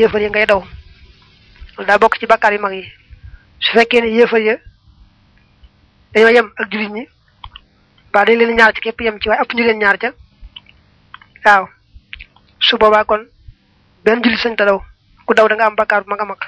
yéefar yi ngay daw loolu daa bokk ci bakkaar yu mag yi su fekkee ne yéefar ya dañoo yem ak jullit ñi ba dañ leen ñaar ci képp yem ci waaye ëpp ñu leen ñaar ca waaw su boobaa kon benn jullit sañ ta daw ku daw da nga am bakkaar bu mag a mag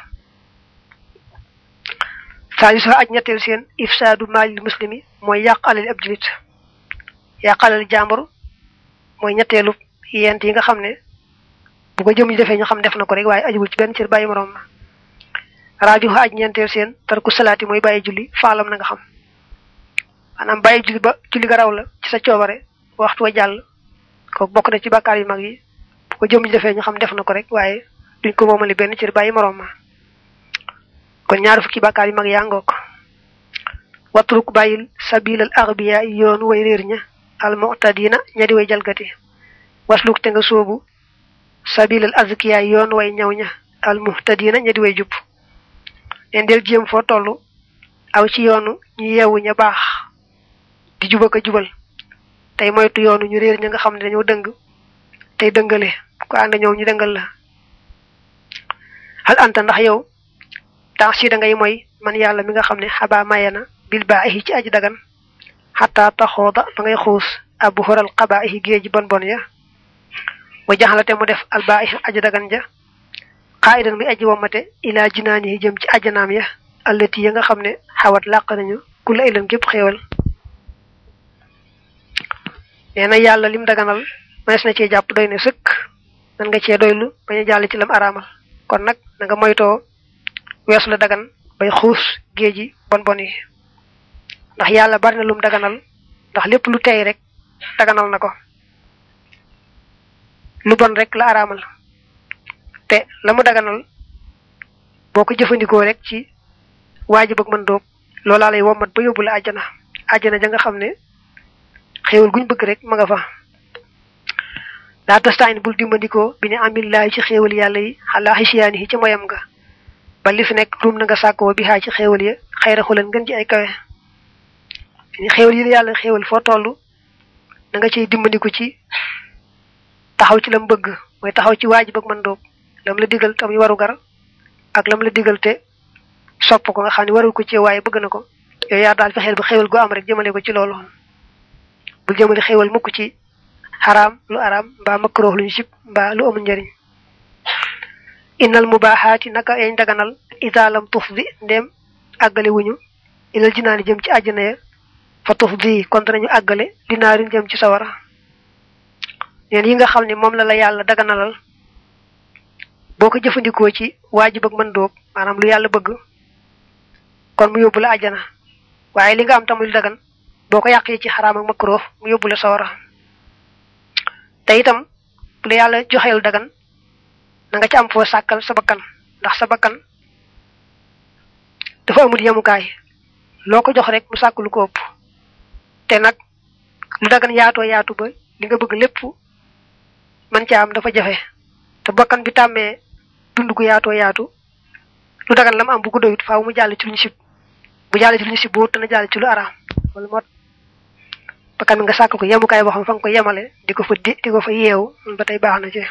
saa yu sax aj ñetteel seen ifsaadu maalil muslimi mooy yàq alali ab jullit yàq alali jàmbur mooy ñetteelu yent yi nga xam ne bu ko jëm ñu defee ñu xam def na ko rek waaye ajuwul ci benn cër bàyyi moroom ma rajo aj ñeenteel seen tarku salaati mooy bàyyi julli faalam na nga xam maanaam bàyyi julli ba julli ga raw la ci sa coobare waxtu wa jàll kooku bokk na ci bàkkaar yu mag yi bu ko jëm ñu defee ñu xam def na ko rek waaye duñ ko moomali benn cër bàyyi moroom ma kon ñaar fukki bàkkaar yu mag yaa ngoog watruk bàyyil sabilal arbiya yoonu way réer ña al mu'tadina ña di way jalgati wasluk te nga soobu sabilal azkiya yoon way ñaw ña al muhtadina ña di way jub leen del jéem foo toll aw ci yoonu ñu yeewu ña baax di juba ko jubal tey moytu yoonu ñu réer ña nga xam ne dañoo dëng tey dëngale ko ànd ñoom ñu dëngal la hal anta ndax yow tax si da ngay mooy man yàlla mi nga xam ne xabaa mayana bil baahi ci aji dagan xataa taxooda ba ngay xuus abu xoral xabaahi géeji bon bon ya wa jaxalate mu def al baahi aji dagan ja xaayidan muy aji womate ilaa jinaani yi jëm ci ajanaam ya allati ya nga xam ne xawat làq nañu ku la ilan gépp xéewal nee na yàlla lim daganal mënees na cee jàpp doy ne sëkk man nga cee doylu bañ a jàll ci lam araamal kon nag na nga moytoo weesu la dagan bay xuus géeji bon bon yi ndax yàlla bari na lum daganal ndax lépp lu tey rek daganal na ko lu bon rek la araamal te la mu daganal boo ko jëfandikoo rek ci waajib ak mën doog loolaa lay wommat ba yóbbu la àjjana àjjana ja nga xam ne xéewal guñ bëgg rek ma nga fa daa tastaan bul dimbandikoo bi ne amillaahi ci xéewal yàlla yi xalaa xisiyaani yi ci moyam nga ba li fi nekk ruum na nga sàkkoo bi xaa ci xéewal ya xayra xulan ngën ci ay kawe xéewal yi yàlla xéewal foo toll da nga ciy dimbandiku ci taxaw ci lam bëgg mooy taxaw ci waajib ak mën doog lam la digal tam waru gar ak lam la digal te sopp ko nga xam ne warul ko ci waaye bëgg na ko yooyu yaa daal fexeel ba xéewal gu am rek jëmale ko ci loolu bul jëmale xéewal mukk ci xaraam lu araam mbaa makruh lu ñu sib mbaa lu amul njariñ innal mubaaxaati naka yañ daganal ida lam tuf bi ndéem àggale wuñu ilal jinaani jëm ci àjjana ya fa tuf bi kon danañu àggale dinaarin jëm ci sawara neen yi nga xam ne moom la la yàlla daganalal boo ko jëfandikoo ci waajib ak mën doog maanaam lu yàlla bëgg kon mu yóbbu la àjjana waaye li nga am tamit lu dagan boo ko yàqee ci xaraam ak makruh mu yóbbu la sawara te itam bu la yàlla joxeel dagan na nga ci am foo sàkkal sa bakkan ndax sa bakkan dafa amul yemukaay loo ko jox rek mu sàkk lu ko ëpp te nag lu dagan yaatoo yaatu ba li nga bëgg lépp man ca am dafa jafe te bakkan bi tàmmee dund gu yaatoo yaatu lu dagan la mu am bu ko doyut faaw mu jàll ci lu ñu sib bu jàll ci lu ñu sib boo dana jàll ci lu araam wala moo bakkan bi nga sàkk ko yemukaay boo xam fa nga ko yemale di ko fa di di ko fa yeewu ba tey baax na ci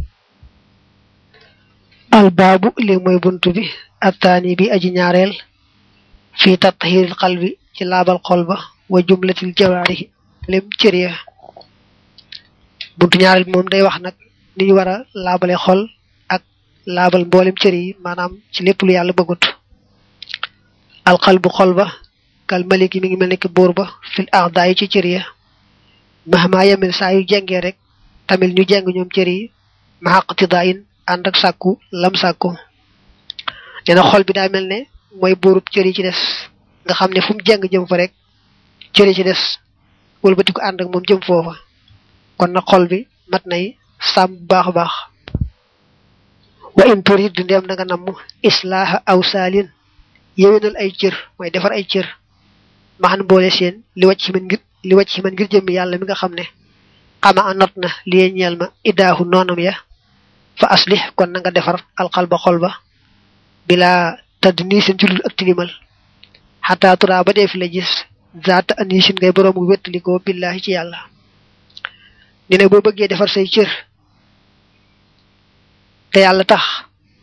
albaabu li mooy buntu bi attaani bi aji ñaareel fi tatxiiril xalbi ci laabal xol ba wa jumlatil jawaarihi lem cër ya buntu ñaareel bi moom day wax nag ni ñu war a laabale xol ak laabal mboolem cër yi maanaam ci lépp lu yàlla bëggut alxalbu xol ba kal maliki mi ngi mel nekk buur ba fil arda yi ci cër ya mahma yemel saa yu jengee rek tamit ñu jeng ñoom cër yi maxaqtidaa in ànd ak sàkku lam sàkku nee na xol bi daa mel ne mooy buurub cër yi ci des nga xam ne fu mu jeng jëm fa rek cër yi ci des wëlbati ko ànd ak moom jëm foofa kon nag xol bi mat nay sàmm bu baax a baax wa in turid du ndeem na nga namm islaaha aw saalin yéwénal ay cër mooy defar ay cër maxan boole seen li wàcc ci man ngir li wàcc ci man ngir jëmmi yàlla mi nga xam ne xama a not na li ñeel ma idaahu noonam ya fa aslih kon na nga defar alxalba xol ba bila tadd nii seen julul ak tilimal xataa turaa ba dee fi la gis zaata anisin ngay boroomu wettalikoo billahi ci yàlla ne ne boo bëggee defar say cër te yàlla tax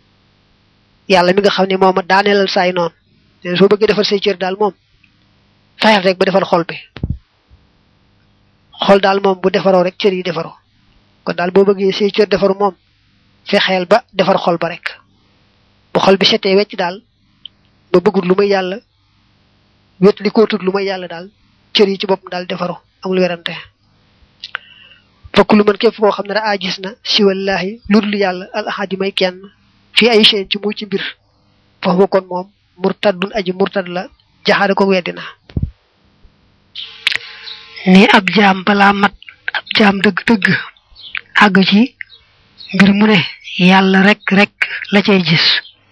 yàlla mi nga xam ne mooma daaneelal saay noonu te soo bëggee defar say cër daal moom fayal rek ba defar xol bi xol daal moom bu defaroo rek cër yi defaroo kon daal boo bëggee say cër defaru moom fexeel ba defar xol ba rek bu xol bi setee wecc daal ba bëggut lu may yàlla wet li ko tut lu may yàlla daal cër yi ci boppam daal defaru amul werante fokk lu mën képp koo xam ne da a gis na si wallahi lu dul yàlla al ahadi may kenn fii ay chaine ci mu ci mbir foofu kon moom murtadun aji murtad la jaxaare ko weddina ni ab jaam balaa mat ab jaam dëgg-dëgg àgg ci mbir mu ne yàlla rek rek la cay gis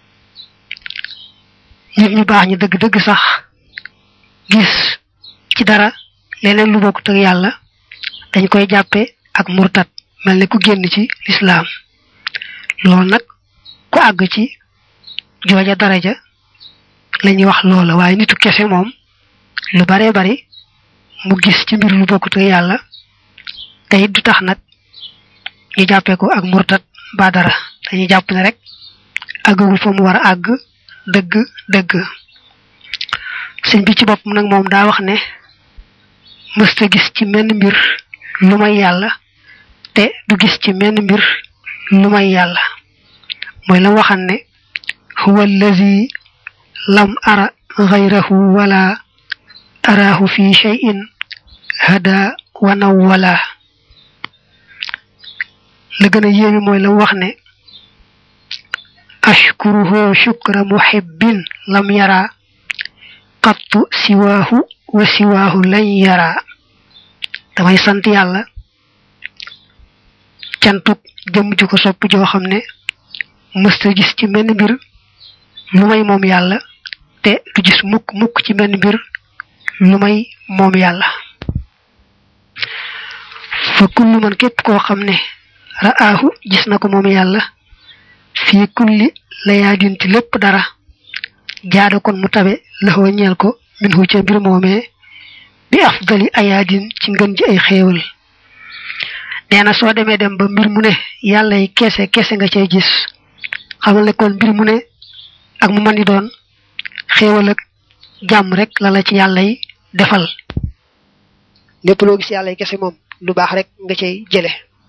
nit ñu baax ñi dëgg-dëgg sax gis ci dara leneen lu bokkut ak yàlla dañ koy jàppe ak murtad mel ne ku génn ci lislaam loolu nag ku àgg ci jooja daraja la ñuy wax loola waaye nitu kese moom lu baree bari mu gis ci mbir lu bokkut ak yàlla te it du tax nag ñu jàppee ko ak murtad ba dara dañuy jàpp ne rek àggagul fa mu war a àgg dëgg dëgg sëñ bi ci boppam nag moom daa wax ne mësta gis ci menn mbir lu may yàlla te du gis ci menn mbir lu may yàlla mooy la waxan ne huwa allazi lam ara ghayrahu wala araahu fi shay'in hada wa nawwala la gën a yéemi mooy la wax ne ashkuruhu shukra muhibbin lam yara qattu siwaahu wa siwaahu lañ yara damay sant yàlla cantuk jëm ju ko sopp joo xam ne mësta gis ci menn mbir lu may moom yàlla te du gis mukk mukk ci menn mbir lu may moom yàlla fa kullu man képp koo xam ne ra'aahu gis na ko moom yàlla fii kulli layaadin ci lépp dara jaada kon mu tabe laxoo ñeel ko min hu ca mbir moomee bi afdali ayaadin ci ngën ji ay xéewal nee na soo demee dem ba mbir mu ne yàlla yi kese kese nga cay gis xamal ne kon mbir mu ne ak mu mën di doon xéewal ak jàmm rek la la ci yàlla yi defal lépp loo gis yàlla yi kese moom lu baax rek nga cay jële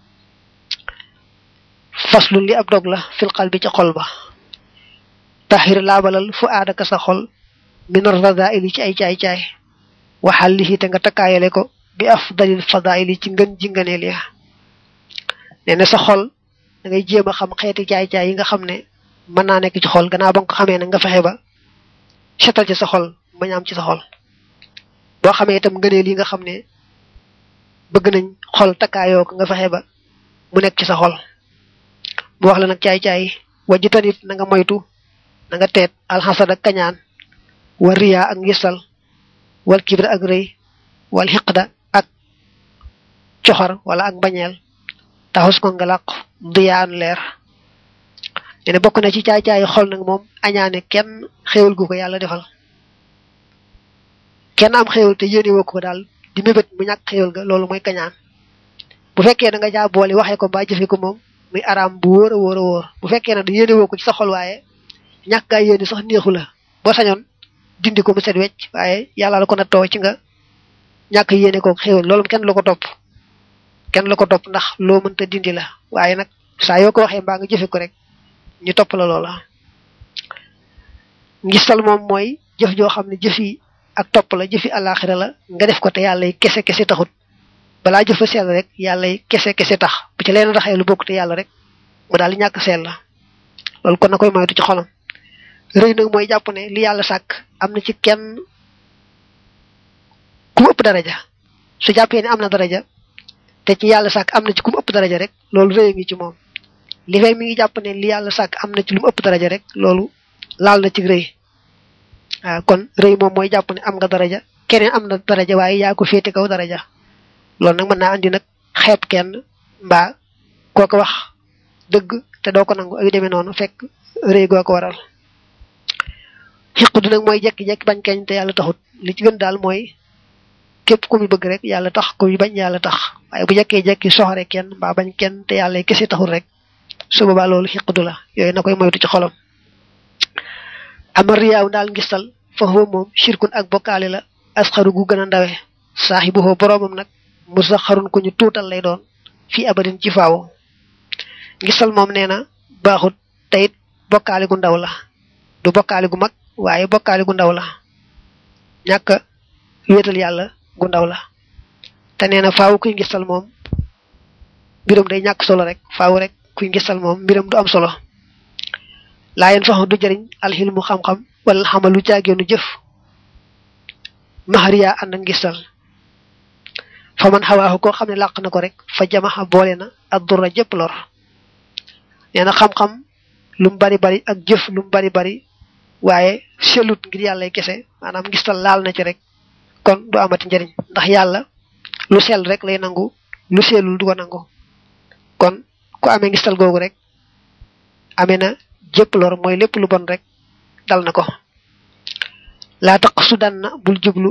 faslu li ab dog la fil qalbi ci xol ba taxir laabalal fu aadaka sa xol min radaili ci ay caay-caay waxal li te nga takkaayale ko bi afdalil fadaili ci ngën ji ngëneel ya nee na sa xol da ngay jéem a xam xeeti caay-caay yi nga xam ne mën naa nekk ci xol gannaaw ba nga ko xamee ne nga fexe ba setal ci sa xol bañ am ci sa xol boo xamee itam ngëneel yi nga xam ne bëgg nañ xol takkaayoo ko nga fexe ba mu nekk ci sa xol mu wax la nag caay-caay wajji tanit na nga moytu na nga teet alxasad ak kañaan wal riya ak ngisal wal kibra ak rëy wal xiqda ak coxar wala ak mbañeel taxus ko nga làq diyaan leer ne bokk na ci caay-caayi xol nag moom añaane kenn xéewal gu ko yàlla defal kenn am xéewal te yéene woo ko daal di mébét mu ñàkk xéewal ga loolu mooy kañaan bu fekkee da nga jaa boole waxee ko mbaa jëfe ko moom muy araam bu wóor a wóor a wóor bu fekkee nag da yéene woo ko ci sa xol waaye ñàkk gaa yéene sax neexu la boo sañoon dindi ko mu set wecc waaye yàlla la ko nattoo ci nga ñàkk yéene ko xéewal loolu kenn la ko topp kenn la ko topp ndax loo mënta dindi la waaye nag saa yoo ko waxee mbaa nga jëfe ko rek ñu topp la loola ngistal moom mooy jëf joo xam ne jëfi ak topp la jëfi àllaaxira la nga def ko te yàlla yi kese kese taxut balaa jëfa sell rek yàlla yi kese kese tax bu ci leen raxee lu bokk te yàlla rek mu daal di ñàkk sell la loolu kon na koy moytu ci xolam rëy nag mooy jàpp ne li yàlla sàkk am na ci kenn ku mu ëpp daraja su jàppee ne am na daraja te ci yàlla sàkk am na ci ku mu ëpp daraja rek loolu rëy ngi ci moom li fay mi ngi jàpp ne li yàlla sàkk am na ci lu mu ëpp daraja rek loolu laal na ci rëy waaw kon rëy moom mooy jàpp ne am nga daraja keneen am na daraja waaye yaa ko féete kaw daraja loolu nag mën naa andi nag xeeb kenn mbaa koo ko wax dëgg te doo ko nangu ay demee noonu fekk rëy goo ko waral xiqdu nag mooy jekki-jekki bañ keñ te yàlla taxut li ci gën daal mooy képp ku mu bëgg rek yàlla tax ku mu bañ yàlla tax waaye bu jekkee-jekki soxore kenn mbaa bañ kenn te yàlla kese taxul rek su boobaa loolu xiqdu la yooyu na koy moytu ci xolam ama riyaaw daal ngistal fa huwa moom shirkun ak bokkaale la asxaru gu gën a ndawe saaxibuhoo boroomam nag musa xarun ku ñu tuutal lay doon fii abadin ci faaw ngistal moom nee na baaxut teyit bokkaale gu ndaw la du bokkaale gu mag waaye bokkaale gu ndaw la ñàkk wéetal yàlla gu ndaw la te nee na faaw kuy ngistal moom mbiram day ñàkk solo rek faaw rek kuy ngistal moom mbiram du am solo laa yeen fax du jëriñ alxilmu xam-xam wala xamalu caageenu jëf maxariyaa ànd ak ngistal fa man xawaaxu koo xam ne làq na ko rek fa jamaxa boole na ak dura jëpp lor nee na xam-xam lu mu bari bari ak jëf lu mu bari bari waaye sellut ngir yàlla kese maanaam ngistal laal na ci rek kon du amati njëriñ ndax yàlla lu sell rek lay nangu lu sellul du ko nangu kon ku amee ngistal googu rek amee na jëpp lor mooy lépp lu bon rek dal na ko laa taq su dan na bul jublu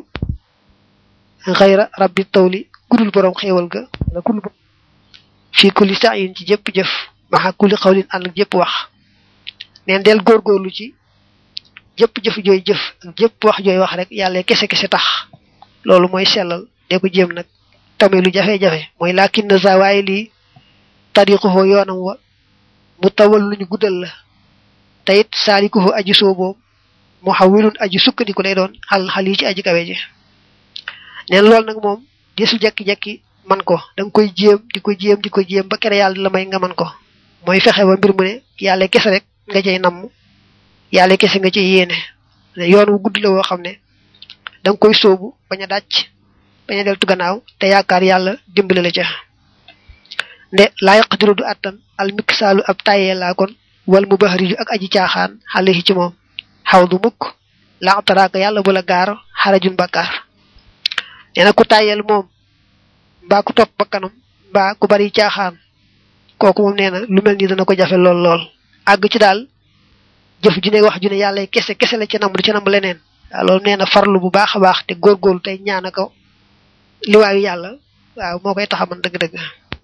xayra rabbi tawli kudul borom xéewal ga wala kudul fii kulli sa'yin ci jëpp jëf maxa kulli xawlin ànd ak jëpp wax neen del góorgóorlu ci jëpp jëf jooy jëf ak jëpp wax jooy wax rek yàlla kese kese tax loolu mooy sellal de ko jéem nag tamit lu jafe-jafe mooy laakin na sa waaye lii tariquhu yoonam wa mu tawal luñu guddal la te it saalikuhu aji sooboo mu xawilun aji sukkandiku lay doon xal xal yi ci aji kawe ji neen loolu nag moom desul jekki-jekki man ko da nga koy jéem di ko jéem di ko jéem ba kere yàlla la may nga man ko mooy fexe ba mbir mu ne yàlla kese rek nga cay namm yàlla kese nga cay yéene yoon wu gudd la woo xam ne da nga koy sóobu bañ a dàcc bañ a deltu gannaaw te yaakaar yàlla dimbali la ca nde laa yaqdiru du attan al miksaalu ab tàyyee laa kon wal mu baxariju ak aji caaxaan xale ci moom xaw du mukk laa taraaka yàlla bu la gaar xarajun bakkaar nee na ku tàyyeel moom mbaa ku topp bakkanam mbaa ku bari caaxaan kooku moom nee na lu mel ni dana ko jafe lool lool àgg ci daal jëf ju ne wax ju ne yàlla kese kese la ci namb du ci namb leneen waaw loolu nee na farlu bu baax a baax te góorgóorlu tey ñaana ko liwaayu yàlla waaw moo koy taxaman dëgg-dëgg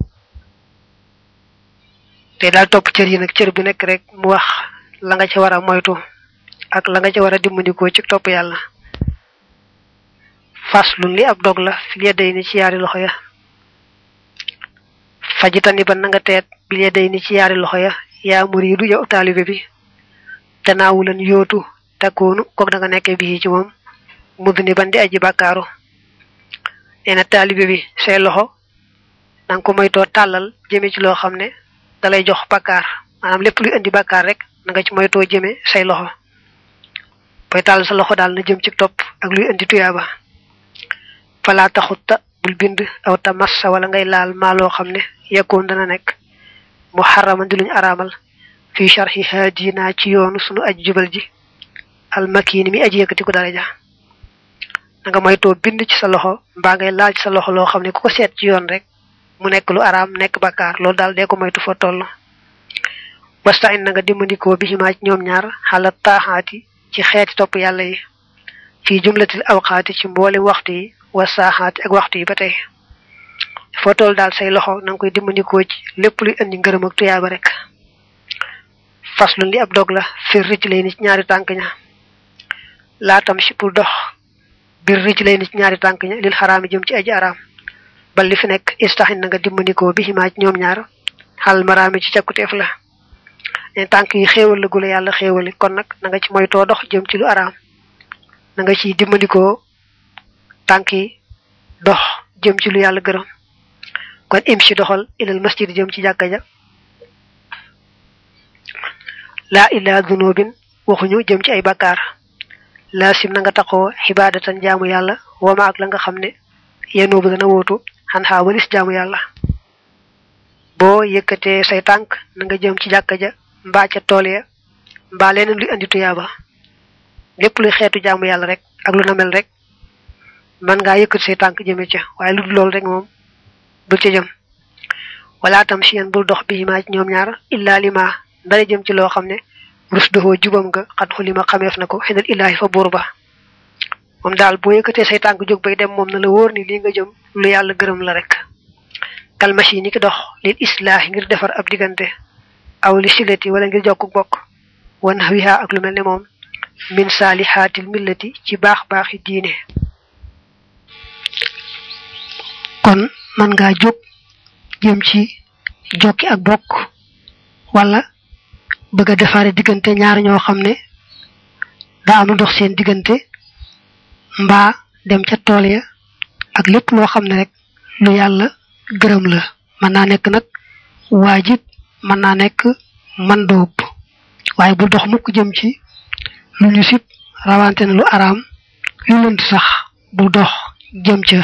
te daal topp cër yi nag cër bu nekk rek mu wax la nga ca war a moytu ak la nga ca war a dimbandikoo ci topp yàlla faslun li ab dog la fil yedday ni ci yaari loxo ya fajitani ba na nga teet bil yedday ni ci yaari loxo ya yaa muriidu yow taalibe bi te naawulan yootu takkoonu kook da nga nekkee bi ci moom mudd ni ban di aji bàkkaaru nee na taalibe bi say loxo nanga ko moytoo tàllal jëme ci loo xam ne dalay jox bàkkaar maanaam lépp luy indi bàkkaar rek na nga ci moytoo jëme say loxo booy tàll sa loxo daal na jëm ci topp ak luy indi tuyaaba falaa taxutta bul bind aw ta massa wala ngay laal maa loo xam ne yekkoon dana nekk mu xaraman di luñ araamal fii sharxi haadina ci yoonu sunu aj jubal ji almakiini mi aji yëkkati ko daraja na nga moytoo bind ci sa loxo mbaa ngay laal ci sa loxo loo xam ne ku ko seet ci yoon rek mu nekk lu araam nekk bakkaar loolu daal dee ko moytu fa toll wastain na nga dimbandikoo bi ximaa ci ñoom ñaar xala taaxaati ci xeeti topp yàlla yi fii jumlatil awqaati ci mboole waxtu yi wa saaxaati ak waxtu yi ba tey foo toll daal say loxo na nga koy dimbandikoo ci lépp luy indi ngërëm ak tuyaaba rek faslun li ab dog la fir ricc lay ni ci ñaari tànk ña laatam si pour dox bir ricc lay ni ci ñaari tànk ña lil xaraami jëm ci aji araam bal li fi nekk istaxin na nga dimbandikoo bi ximaa ci ñoom ñaar xal maraami ci cakkuteef la ne tànk yi xéewal la gula yàlla xéewali kon nag na nga ci moytoo dox jëm ci lu araam na nga ci dimbandikoo tànk yi dox jëm ci lu yàlla gërëm kon im si doxal ilal masjid jëm ci jàkka ja laa illaa dunubin waxuñu jëm ci ay bakkaar laasim na nga taxoo xibaadatan jaamu yàlla wama ak la nga xam ne yenoo bu dana wóotu xan xaa walis jaamu yàlla boo yëkkatee say tànk na nga jëm ci jàkka ja mbaa ca tool ya mbaa leneen luy andi tuyaaba lépp luy xeetu jaamu yàlla rek ak lu na mel rek man ngaa yëkkati say tànk jëme ca waaye lu dul loolu rek moom bul ca jëm wala tam si yéen bul dox bi maa ci ñoom ñaar illaa lima ndara jëm ci loo xam ne rus doxoo jubam nga xat xulima xameef na ko xinal illaahi fa buur ba moom daal boo yëkkatee say tànk jóg bay dem moom na la wóor ni lii nga jëm lu yàlla gërëm la rek kalmashi ni ki dox lil islaahi ngir defar ab diggante aw li silati wala ngir jokku bokk wan wiha ak lu mel ne moom min saalihaatil millati ci baax baaxi diine kon man ngaa jóg jëm ci jokki ak bokk wala bëgg a defaare diggante ñaar ñoo xam ne daa am lu dox seen diggante mbaa dem ca tool ya ak lépp loo xam ne rek lu yàlla gërëm la mën naa nekk nag waajib mën naa nekk man doob waaye bu dox mukk jëm ci lu ñu sib rawante na lu araam lu lënt sax bu dox jëm ca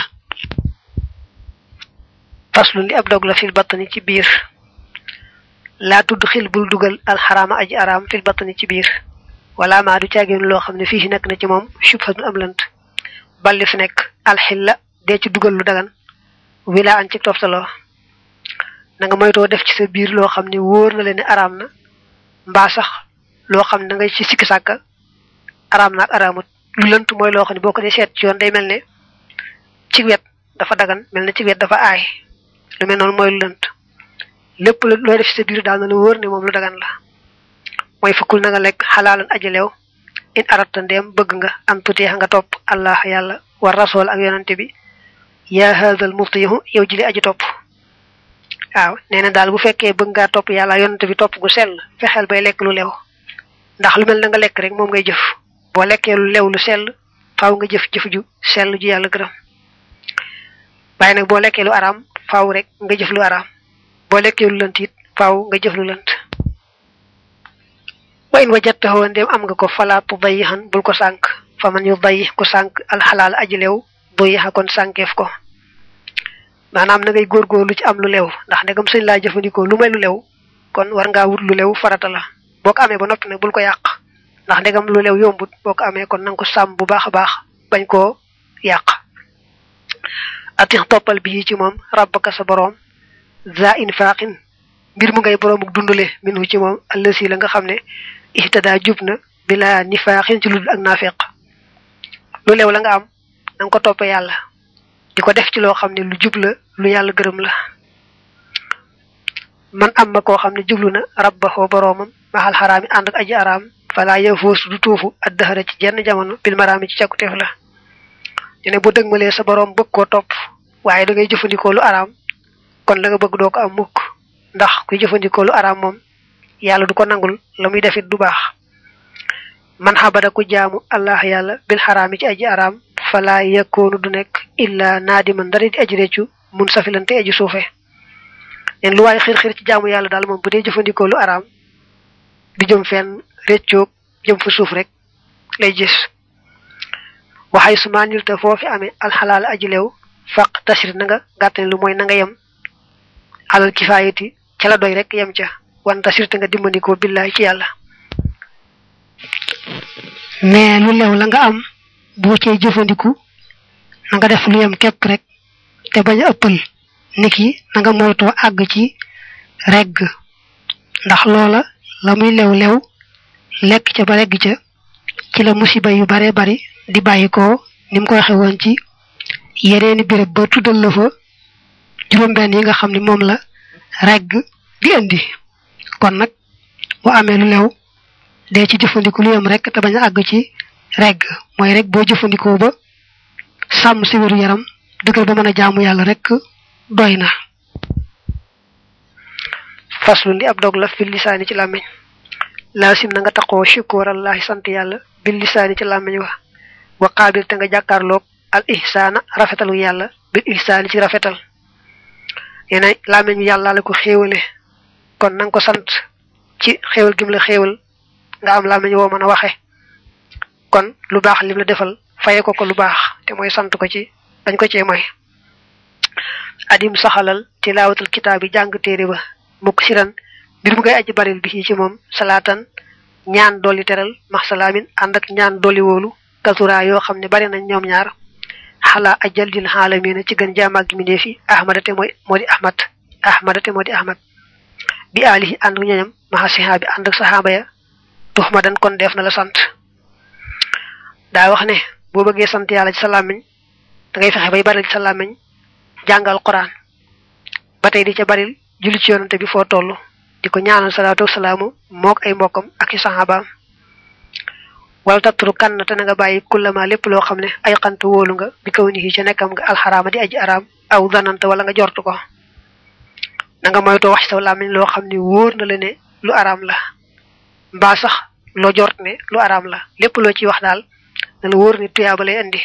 faslu li ab dog la fil battani ci biir laa tudd xil bul dugal alxaraama aji araam fil battani ci biir wala maa du caagéen loo xam ne fii nekk na ci moom subhatun am lënt balli fi nekk alxilla dee ci dugal lu dagan wila an ci toftaloo na nga moytoo def ci sa biir loo xam ne wóor na leen ne araam na mbaa sax loo xam ne da ngay ci sikki sàkka araam na ak araamut lu lënt mooy loo xam ne boo ko dee seet ci yoon day mel ne ci wet dafa dagan mel ne ci wet dafa aay lu mel noonu mooy lu lënt lépp looy def ci sa biir daal na la wóor ne moom lu dagan la mooy fukkul na nga lekk xalaalan ajaleew in arata ndeem bëgg nga am tuteex nga topp allah yàlla war rasool ak yonante bi yaa haadal muftihu yow jili aji topp waaw nee na daal bu fekkee bëgg ngaa topp yàlla yonante bi topp gu sell fexeel bay lekk lu lew ndax lu mel na nga lekk rek moom ngay jëf boo lekkee lu lew lu sell faaw nga jëf jëf ju sell ju yàlla gërëm waaye nag boo lekkee lu araam faaw rek nga jëf lu araam boo lekkee lu lënt it faaw nga jëf lu lënt wa in wajattahu ndem am nga ko fala tudayihan bul ko sànk fa man yu dayi ku sànk alxalaal aji lew doyiha kon sànkeef ko maanaam na ngay góorgóorlu ci am lu lew ndax ndegam sëñ laa jëfandikoo lu may lu lew kon war ngaa wut lu lew farata la boo ko amee ba noppi nag bul ko yàq ndax ndegam lu lew yombut boo ko amee kon nanga ko sàmm bu baax a baax bañ koo yàq atix toppal bi ci moom rabbaka sa boroom za infaqin mbir mu ngay boroomuk dundale minu ci moom allësi la nga xam ne ihtada jub na bila nifaaxin ci ludul ak naafeq lu lew la nga am nanga ko toppe yàlla di ko def ci loo xam ne lu jub la lu yàlla gërëm la man am ma koo xam ne jublu na rabbaxoo boroomam maxal xaraami ànd ak aji araam fala yafoos du tuufu addahara ci jenn jamono bil maraami ci càkkuteef la ñu ne bu dëgmalee sa boroom bëgg koo topp waaye da ngay jëfandikoo lu araam kon la nga bëgg doo ko am mukk ndax kuy jëfandikoo lu araam moom yàlla du ko nangul la muy defit du baax man xabada ku jaamu allah yàlla bil xaraami ci aji araam fala yakkoonu du nekk illa naadiman dara di aji réccu mun safilante aji suufe leen lu waaye xir xir ci jaamu yàlla daal moom bu dee jëfandikoo lu araam di jëm fenn réccoog jëm fa suuf rek lay gis waxay su maa nirte foofi amee alxalaal aji leew faq tasir na nga gàttane lu mooy na nga yem alal kifaayati ca la doy rek yem ca wan tasir te nga dimbandikoo billaay ci yàlla mais lu lew la nga am boo cee jëfandiku na nga def lu yem képp rek te bañ a ëppal niki na nga moytoo àgg ci regg ndax loola la muy lew lew lekk ca ba regg ca ci la musiba yu bare bari di bàyyi ko ni mu ko waxe woon ci yeneeni béréb ba tuddal la fa juróom-benn yi nga xam ne moom la regg di indi kon nag boo amee lu lew dee ci jëfandiku lu yem rek te bañ a àgg ci regg mooy rek boo jëfandikoo ba sàmm si wéru yaram dëggal ba mën a jaamu yàlla rek doy na faslu li ab dog la fil lisaani ci làmmiñ laasim na nga taqoo shukurallahi sant yàlla bil lisaani ci làmmiñ wa wa qaabil te nga jàkkaarloog al ihsaana rafetalu yàlla bil ihsaani ci rafetal yene làmmiñ yàlla la ko xéewale kon nanga ko sant ci xéewal gim la xéewal nga am làmmiñ woo mën a waxe kon lu baax lim la defal faye ko ko lu baax te mooy sant ko ci dañ ko cee mooy adim saxalal tilaawatul kitaab yi jàng téere ba mukk siran mbir mu ngay aji baril bi ci moom salaatan ñaan dolli teral max salaamin ànd ak ñaan dolli wóolu kasura yoo xam ne bari nañ ñoom ñaar xalaa ajal dil xaalamiina ci gën jaamaag gi mindee fi ahmada te mooy moo di ahmad ahmada te moo di ahmad bi alihi ànd ak ñoñam maxa sihaa bi ànd ak saxaaba ya tux ma dan kon def na la sant daa wax ne boo bëggee sant yàlla ci sa làmmiñ da ngay fexe bay baril ci sa làmmiñ jàngal quran ba tey di ca baril julli ci yonante bi foo toll di ko ñaanal salaatu wasalaamu mook ay mbokkam ak i saxaabaam wala tattru kann te na nga bàyyi kullama lépp loo xam ne ay xant wóolu nga bi kaw ni ca nekkam nga alxaraama di aji araam aw zananta wala nga jortu ko na nga moytoo wax saw làmmiñ loo xam ne wóor na la ne lu araam la mbaa sax loo jort ne lu araam la lépp loo ciy wax daal na la wóor ne tuyaaba lay indi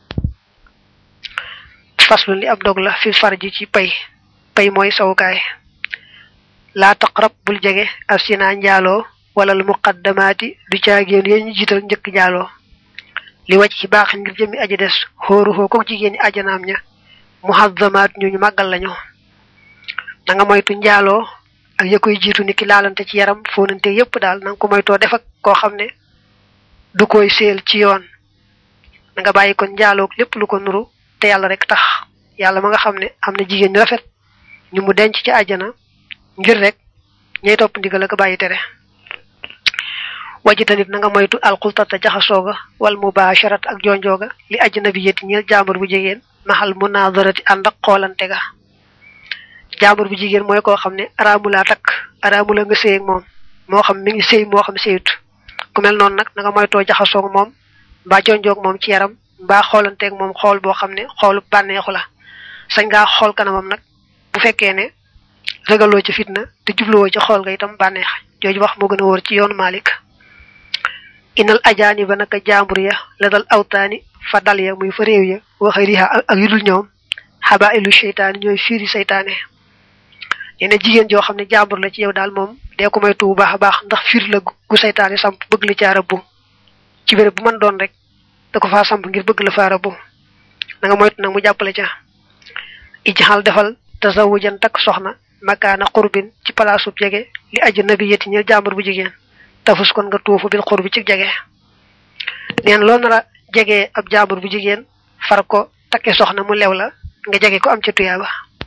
faslu li ab dog la fi farji ci pay pay mooy sawukaay laa taqrab bul jege al sina njaaloo wala lu muqaddamaati du caagéen yéen ñu jiital njëkk njaaloo li wàcc ci baax ngir jëmmi aji des xóoru xoo ko jigéen ñi ajanaam ña muhazzamaat ñu ñu màggal lañu na nga moytu njaaloo ak ya koy jiitu ni ki laalante ci yaram fóonante yépp daal na nga ko moytoo def ak koo xam ne du koy séel ci yoon na nga bàyyi kon njaaloo lépp lu ko nuru te yàlla rek tax yàlla ma nga xam ne am na jigéen ñu rafet ñu mu denc ci àjjana ngir rek ñay topp ndigal ak bàyyi tere wajitanit na nga moytu alxultata jaxasooga wal mubasharat ak jonjooga li ajnabi yeti ñeel jaambur bu jigéen maxal munadarati ànd ak xoolante ga jaambur bu jigéen mooy koo xam ne araamulaa takk araamula nga séy ak moom moo xam mi ngi séy moo xam séyut ku mel noonu nag na nga moytoo jaxasoog moom mbaa jonjoog moom ci yaram mbaa xoolanteeg moom xool boo xam ne xoolu bànneexu la sañ ngaa xool kanamam nag bu fekkee ne ragaloo ci fitna te jubluwoo ci xool nga itam bànneex jooju wax moo gën a wóor ci yoonu Malik inal ajaani ba naka jaambur ya la dal awtaani fa dal ya muy fa réew ya waxa riha ak yu dul ñoom xabaa ilu seytaani ñooy fiiri seytaane nee na jigéen joo xam ne jaambur la ci yow daal moom dee ko moytu bu baax a baax ndax fiir la gu seytaane samp bëgg la caa rabbu ci béréb bu mën doon rek da ko faa samp ngir bëgg la faa rabbu na nga moytu nag mu jàppale ca ijxal defal tasawujan takk soxna makaana xurbin ci palaasub jege li aju nabi yeti ñeel jaambur bu jigéen tafus kon nga tuufu bil xurbi ci jege neen loolu na la jege ab jaambur bu jigéen far ko takke soxna mu lew la nga jege ko am ca tuyaaba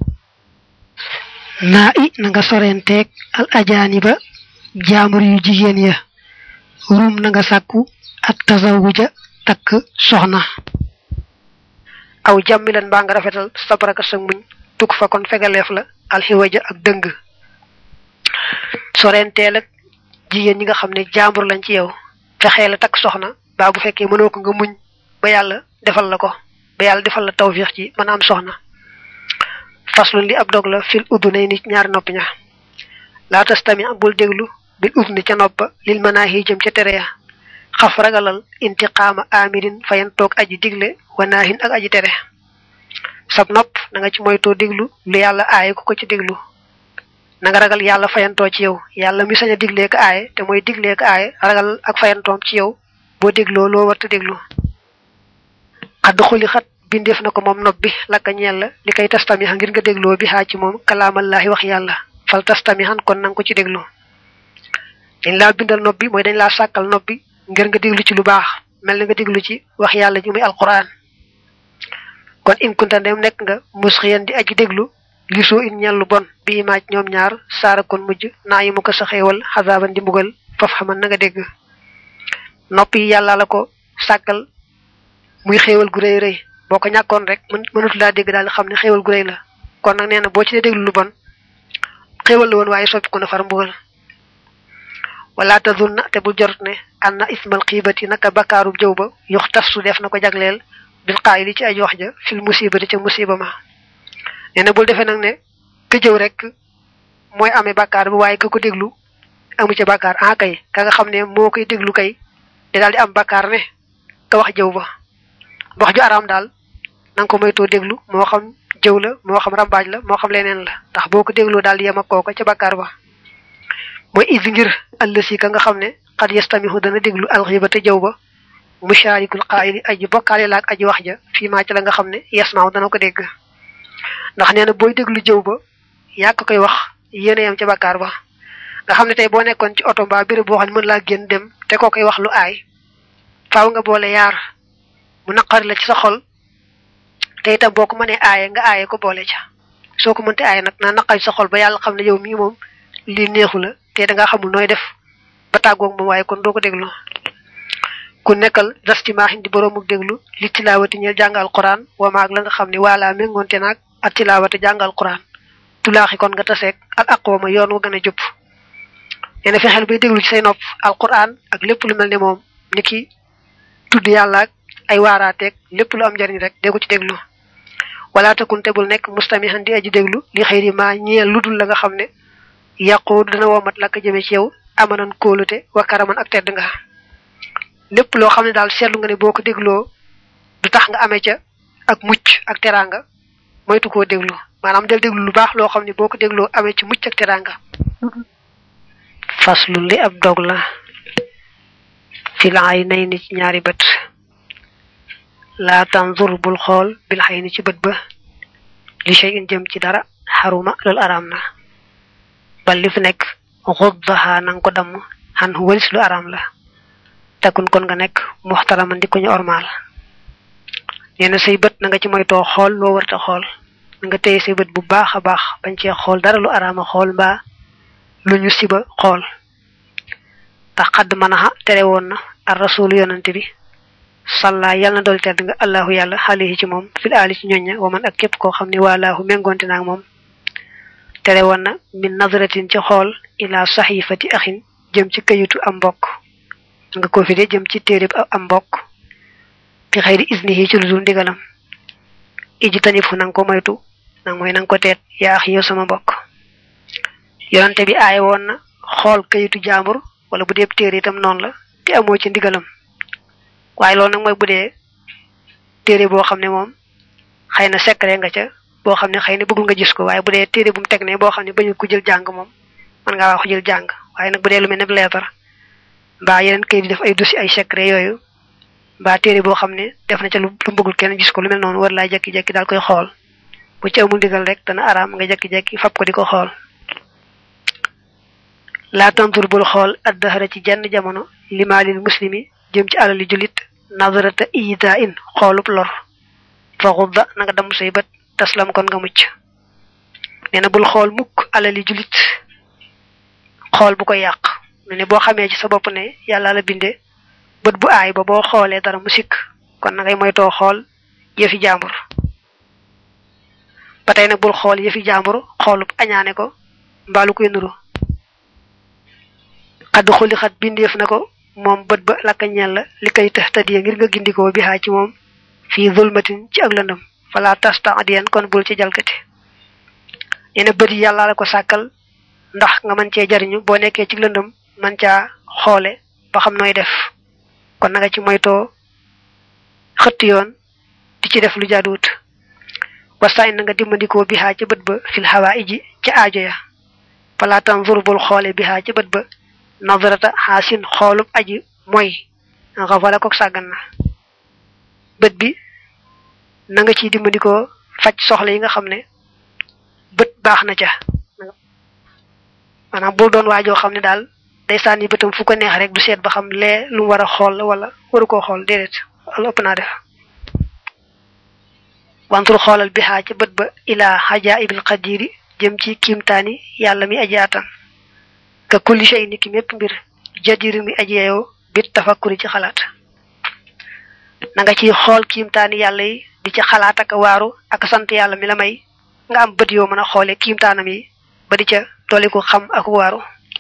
naa i na nga sorenteeg al ajaani ba jaambur yu jigéen ya rum na nga sàkku at tasawuja takk soxna aw jàmmilan mbaa nga rafetal sabaraka sa muñ tukk fa kon fegaleef la alxiwaja ak dëng sorenteel ak jigéen ñi nga xam ne jaambur lañ ci yow fexee la takk soxna baa bu fekkee mënoo ko nga muñ ba yàlla defal la ko ba yàlla defal la tawfiix ci mën a am soxna faslun li ab dog la fil udunay nit ñaari noppi ña laa tastami bul déglu bil udni ca noppa lil manaahi jëm ca tere ya xaf ragalal intiqaama amirin fayan toog aji digle wanaahin ak aji tere sab nopp na nga ci moytoo déglu lu yàlla aaye ku ko ci déglu na nga ragal yàlla fayantoo ci yow yàlla mi sañ a diglee ko aaye te mooy diglee ko aaye ragal ak fayantoom ci yow boo dégloo loo warta déglu xadd xuli xat bindeef na ko moom nopp bi lakka ñeel la li koy tastami ngir nga dégloo bi xaa ci moom kalaamallaahi wax yàlla fal tastami xan kon na nga ko ci déglu dañ laa bindal nopp bi mooy dañ laa sàkkal nopp bi ngir nga déglu ci lu baax mel na nga déglu ci wax yàlla ji muy alquran kon in kunta ndem nekk nga musxiyan di aji déglu gisoo in ñel lu bon bii maaj ñoom ñaar saara kon mujj naa yi mu ko sa xeewal xasaaban di mbugal faf xaman na nga dégg nopp yi yàlla la ko sàkkal muy xéewal gu rëy rëy boo ko ñàkkoon rek mën mënatu laa dégg daal xam ne xéewal gu rëy la kon nag nee na boo ci dee déglu lu bon xéewal la woon waaye soppi ko na far mbugal wala tazunna te bu jort ne anna ismal xiibati naka bakkaaru jëw ba yux tas su def na ko jagleel bil qaayili ci ay wax ja fil musibati ca musiba ma nee na bul defee nag ne ka jëw rek mooy amee bàkkaar bi waaye ka ko déglu amu ca bàkkaar ah kay ka nga xam ne moo koy déglu kay te daal di am bàkkaar ne ka wax jëw ba wax ju araam daal na nga ko moytoo déglu moo xam jëw la moo xam rambaaj la moo xam leneen la ndax boo ko dégloo daal di yem ak kooka ca bàkkaar ba mooy is ngir àll si ka nga xam ne xat yastamihu dana déglu alxiba te jëw ba musharikul qaayili aji bokkaale la ak aji wax ja fii maa ci la nga xam ne yasmaaw dana ko dégg ndax nee na booy déglu jëw ba yaa ko koy wax yéen a yam ca bàkkaar ba nga xam ne tey boo nekkoon ci oto mbaa béréb boo xam ne mën laa génn dem te koo koy wax lu aay faaw nga boole yaar mu naqari la ci sa xol te itam boo ko mënee aaye nga aaye ko boole ca soo ko mënte aaye nag naa naqari sa xol ba yàlla xam ne yow mii moom lii neexu la te dangaa xamul nooy def ba tàggoog moom waaye kon doo ko déglu ku nekkal dastimaaxin di boroomu déglu li tilaawati ñeel jàngal quran wa maag la nga xam ne waalaa méngoonte naag ak tilaawati jàngal quran tulaaxi kon nga taseeg al aqwama yoon wa gën a jub nee na fexeel bay déglu ci say nopp al quran ak lépp lu mel ne moom ni ki tudd yàlla ak ay waaraateeg lépp lu am njariñ rek dee ko ci déglu wala takun te bul nekk mustamihan di aji déglu li xëyri ma ñeel ludul la nga xam ne yàqu dana womat la ko jëme ci yow amanan kóolute wa karaman ak tedd nga lépp loo xam ne daal seetlu nga ne boo ko dégloo du tax nga amee ca ak mucc ak teraanga moytu koo déglu maanaam del déglu lu baax loo xam ne boo ko dégloo amee ci mucc ak teraanga faslu li ab dog la fil aynayni ci ñaari bët laa tanzur bul xool bil xayni ci bët ba li shay'in jëm ci dara xaruma loolu araam na bal li fi nekk xuddaha nanga ko damm xan walis lu araam la takun kon nga nekk muxtaraman di ko ñu ormaal nee na say bët na nga ci moytoo xool loo warta xool na nga téye say bët bu baax a baax bañ cee xool dara lu araama xool mbaa lu ñu siba xool tax xadd manaxa tere woon na ar rasul yonante bi salla yàlla na dool tedd nga allahu yàlla xalihi ci moom fil aali ci ñoñña wa man ak képp koo xam ne waalaahu méngoonte naag moom tere woon na min nazratin ci xool ila saxifati axin jëm ci kayitu am mbokk nga ko fi de jëm ci téereb am mbokk bi xëyri isnihi ci lu dul ndigalam iji tanif fu nanga ko moytu nang mooy nanga ko teet yaa ax yow sama mbokk yonante bi aaye woon na xool kayitu jaambur wala bu dee téere itam noonu la te amoo ci ndigalam waaye loolu nag mooy bu dee téere boo xam ne moom xëy na secret nga ca boo xam ne xëy na bëggul nga gis ko waaye bu dee téere bu mu teg ne boo xam ne bañu ko jël jàng moom mën ngaa wax jël jàng waaye nag bu dee lu mel ne leetar mbaa yeneen kayit di def ay dossier ay secret yooyu mbaa téere boo xam ne def na ca lu lu bëggul kenn gis ko lu mel noonu war laa jekki-jekki daal koy xool bu ci amul ndigal rek dana araam nga jekki-jekki fab ko di ko xool laa tantur bul xool addahara ci jenn jamono limaalil muslimi jëm ci alali julit nazarata ida in xoolub lor fa xudda na nga damm say bët taslam kon nga mucc nee na bul xool mukk alali julit xool bu ko yàq ne ne boo xamee ci sa bopp ne yàlla la binde bët bu aay ba boo xoolee dara mu sikk kon na ngay moytoo xool yëfi jàmbur ba tey nag bul xool yëfi jàmbur xoolub añaane ko mbaalu koy nuru xadd xuli xat bindeef na ko moom bët ba lakka ñel la li koy tëx tadiya ngir nga gindikoo bi xaa ci moom fii zulmatin ci ak lëndëm fala tasta adiyan kon bul ci jalkati nee na bët yi yàlla la ko sàkkal ndax nga mën cee jariñu boo nekkee ci lëndëm man caa xoole ba xam nooy def kon na nga ci moytoo xëtt yoon di ci def lu jaaduwut wasaay na nga dimbandikoo bi xaa ca bët ba fil xawaa iji ca aajo ya fala tanzur bul xoole bi xaa ca bët ba nazarata xaasin xoolub aji mooy nga wala ko sàggan na bët bi na nga ciy dimbandikoo faj soxla yi nga xam ne bët baax na ca maanaam bul doon waajoo xam ne daal day sànni bëtam fu ko neex rek du seet ba xam lee lu mu war a xool wala waru koo xool déedéet wala ëpp naa def wantul xoolal bi xaa ca bët ba ilaa xajaa ibil xadiri jëm ci kiimtaani yàlla mi aji atan ka kulli shay ni ki mépp mbir jadiru mi aji yeeyoo bit tafakkuri ci xalaat na nga ciy xool kiimtaani yàlla yi di ci xalaat ak waaru ak sant yàlla mi la may nga am bët yoo mën a xoole kiimtaanam yi ba di ca dolli ko xam ak waaru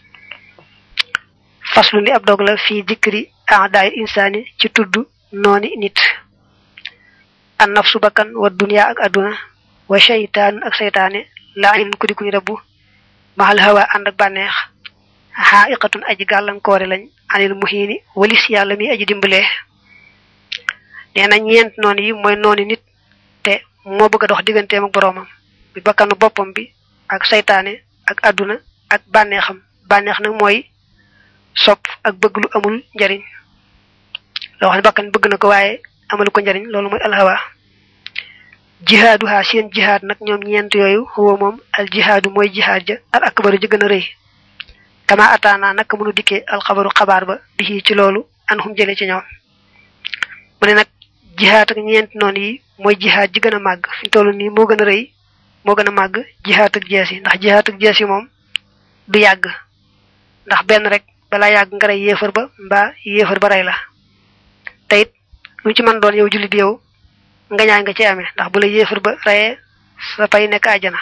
faslu li ab dog la fii dikri aadaayil insaani ci tudd nooni nit an nafsu bakkan wa dunya ak adduna wa shaytaan ak seytaane laa in ku di kuñ rabbu maxal hawa ànd ak bànneex xaa iqatun aji gàllankoore lañ anil muhiini walis yàlla mi aji dimbalee nee na ñeent noonu yi mooy noonu nit te moo bëgg a dox digganteem ak boroomam bi bakkanu boppam bi ak saytaane ak àdduna ak bànneexam bànneex nag mooy sopp ak bëgg lu amul njariñ loo xam ne bakkan bëgg na ko waaye amalu ko njariñ loolu mooy alhawa jihaaduha seen jihaad nag ñoom ñeent yooyu huwa moom al jihaadu mooy jihaad ja al akbaru ji gën a rëy kama ataana naka mënu dikkee alxabaru xabaar ba bi ci loolu an xum jële ci ñoom mu ne nag jihaad ak ñeent noonu yi mooy jihaad ji gën a màgg fi toll nii moo gën a rëy moo gën a màgg jihaad ak jees yi ndax jihaad ak jees yi moom du yàgg ndax benn rek balaa yàgg nga rey yéefar ba mbaa yéefar ba rey la te it lu ci mën doon yow jullit yow nga ñaay nga ci amee ndax bu la yéefar ba reyee sa pay nekk àjjana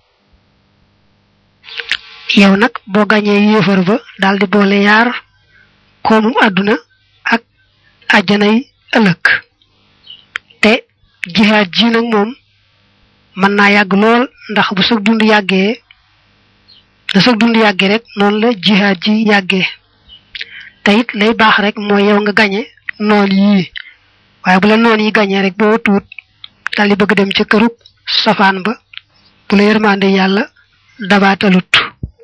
yow nag boo gañee yéefar ba daal di boole yaar koomum àdduna ak àjjanay ëllëg te jihaad ji nag moom mën naa yàgg lool ndax bu sag dund yàggee da sag dund yàggee rek noonu la jihaad ji yàggee te it lay baax rek mooy yow nga gañe noon yii waaye bu la noon yi gañee rek boo tuut dal di bëgg dem ca kërug safaan ba bu la yërmande yàlla dabaatalut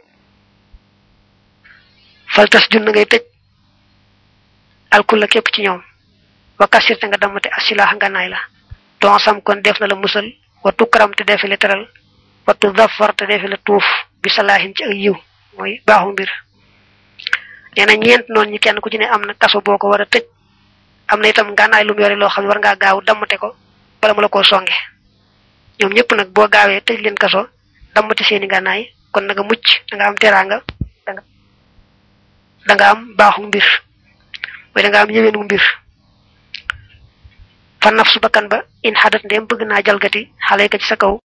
faltas jun ngay tëj alkul la képp ci ñoom wa kasirte nga damate asilaax nga naay la don sam kon def na la musal wa tukkaram te defi la teral wa tu zafar te defi la tuuf bi salaahin ci ak yiw mooy baaxu mbir nee na ñeent noonu ñi kenn ku ci ne am na kaso boo ko war a tëj am na itam ngànnaay lu mu yore loo xam ne war ngaa gaaw dammate ko bala mu la koo songe ñoom ñëpp nag boo gaawee tëj leen kaso dammate seeni ngànnaay kon na nga mucc da nga am teraanga danga da nga am baaxu mbir mooy da nga am yëweenu mbir fa naf su bakkan ba in xadat ndem bëgg naa jalgati xale ka ci sa kaw